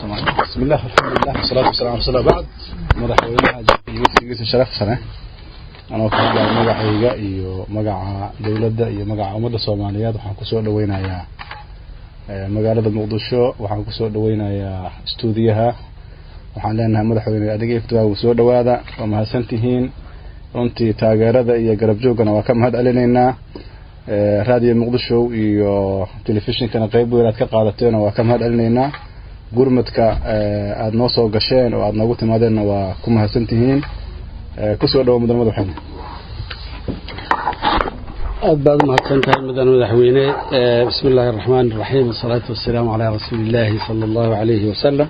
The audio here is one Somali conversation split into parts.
بسم الله الحمد لله والصلاة والسلام على رسول الله بعد madaxweynaha iyo wafdigiisa sharafsane anoo ka hadlaya magacayga iyo magaca dowladda iyo magaca ummadda soomaaliyeed waxaan kusoo dhaweynayaa magaalada muqdisho waxaan kusoo dhaweynayaa stuudiyaha waxaan leenahay madaxweyne adiga iftiwaagu soo dhawaada waa mahadsan tihiin runtii taageerada iyo garab joogana waa ka mahad celinaynaa raadiyo muqdisho iyo telefishinkana qeyb weyn aad ka qaadateen waa ka mahad celinaynaa gurmadka aada noo soo gasheen oo aada noogu timaadeenna waa ku mahadsan tihiin kusoo dhawo mudan madaxweyne aad baad u mahadsan tahay mudan madaxweyne bismi illaahi araxmaan iraxiim wasalaatu wasalaamu calaa rasuuli illaahi sala allahu calayhi wasalam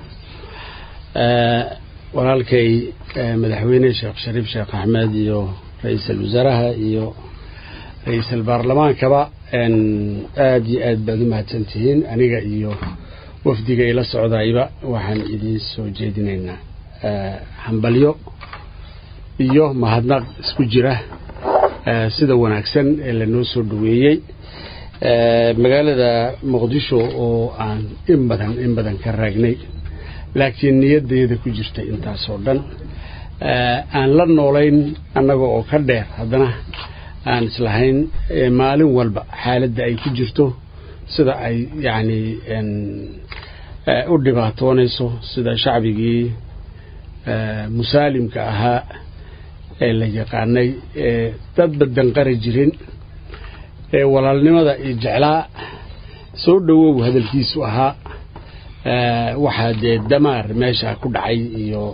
walaalkay madaxweyne sheekh shariif sheekh axmed iyo ra-iisal wasaaraha iyo ra-iisal baarlamaankaba aada iyo aad baad u mahadsan tihiin aniga iyo wafdiga ila socdayba waxaan idiin soo jeedinaynaa hambalyo iyo mahadnaq isku jira sida wanaagsan ee lanoo soo dhaweeyey magaalada muqdisho oo aan in badan in badan ka raagnay laakiin niyadayda ku jirta intaasoo dhan aan la noolayn annaga oo ka dheer haddana aan islahayn maalin walba xaaladda ay ku jirto sida ay yacni u dhibaatoonayso sida shacbigii musaalimka ahaa ee la yaqaanay ee dad badan qari jirin ee walaalnimada iyo jeclaa soo dhowow hadalkiisu ahaa waxaa dee damaar meesha ku dhacay iyo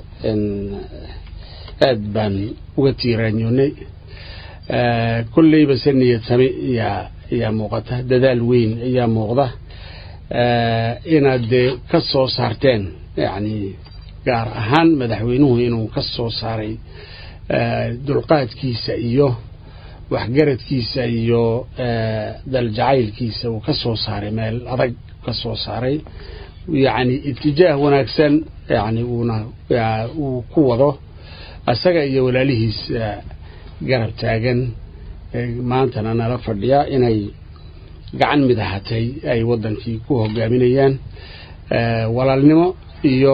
aad baan uga tiiraanyoonay kolleyba se niyad same yaa ayaa muuqata dadaal weyn ayaa muuqda inaad dee ka soo saarteen yacni gaar ahaan madaxweynuhu inuu ka soo saaray dulqaadkiisa iyo waxgaradkiisa iyo daljacaylkiisa uu ka soo saaray meel adag ka soo saaray yacni itijaah wanaagsan yani uuna uu ku wado isaga iyo walaalihiis garab taagan maantana nala fadhiya inay gacan mid ahatay ay waddankii ku hogaaminayaan walaalnimo iyo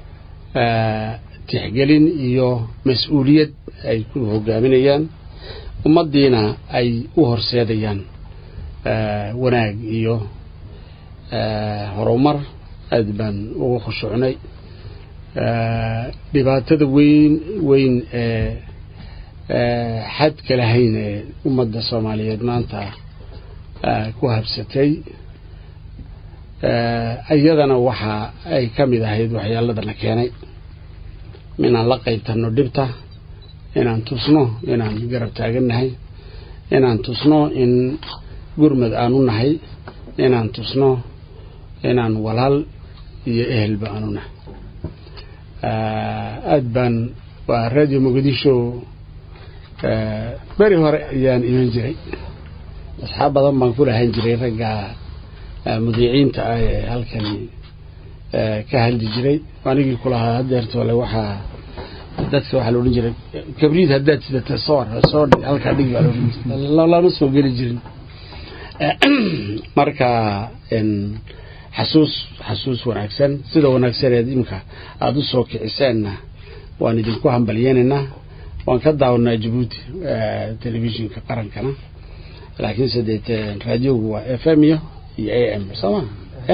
tixgelin iyo mas-uuliyad ay ku hogaaminayaan ummaddiina ay u horseedayaan wanaag iyo horumar aad baan ugu khushucnay dhibaatada weyn weyn ee xadka lahayn ee ummadda soomaaliyeed maanta ku habsatay iyadana waxa ay ka mid ahayd waxyaaladana keenay inaan la qaybtanno dhibta inaan tusno inaan garab taagannahay inaan tusno in gurmad aanu nahay inaan tusno inaan walaal iyo ehelba aanu nahay aad baan waa radio muqdisho beri hore ayaan iman jiray asxaab badan baan ku lahaan jiray ragga mudiiciinta ah ee halkani ka hadli jiray anigii kulahaa hadeertoole waxaa dadka waxaa la odhan jiray kabriid haddaad sidata soor soo dhig halkaa dhig baa laodhan jiray lama soo geli jirin marka xasuus xasuus wanaagsan sida wanaagsaneed imka aada u soo kiciseenna waan idinku hambalyeynaynaa waan ka daawanaa jabuuti telefishinka qarankana laakiinse dee raadiogu waa f m iyo iyo a m sooma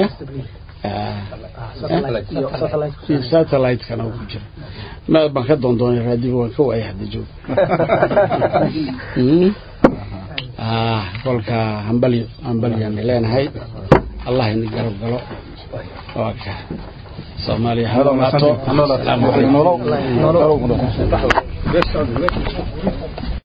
satellite-kana ku jira ma baan ka doondoonay raadioga waan ka waayay hadda joog kolka hambalyo hambalyoan leenahay allah ini garab galo waa ka soomaaliya ha noolaato